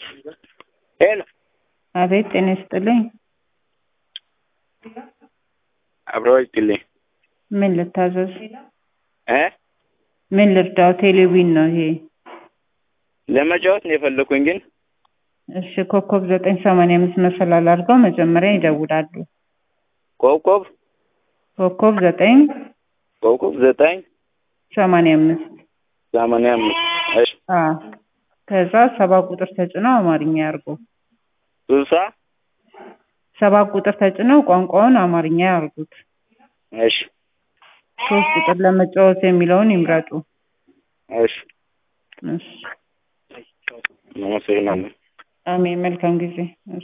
ሄሎ አቤት ጤና ይስጥልኝ። አብሮ ይስጥልኝ ምን ልታዘዝ? እ ምን ልርዳው? ቴሌቪዥን ነው ይሄ። ለመጫወት ነው የፈለኩኝ ግን እሺ ኮከብ ዘጠኝ ሰማንያ አምስት መሰላል አድርገው መጀመሪያ ይደውላሉ። ኮከብ ኮከብ ዘጠኝ ኮከብ ዘጠኝ ሰማንያ አምስት ሰማንያ አምስት እሺ አዎ ከዛ ሰባ ቁጥር ተጭነው አማርኛ ያርጉ። ስልሳ ሰባ ቁጥር ተጭነው ቋንቋውን አማርኛ ያርጉት። እሺ ሶስት ቁጥር ለመጫወት የሚለውን ይምረጡ። እሺ እሺ አመሰግናለሁ። አሜን። መልካም ጊዜ።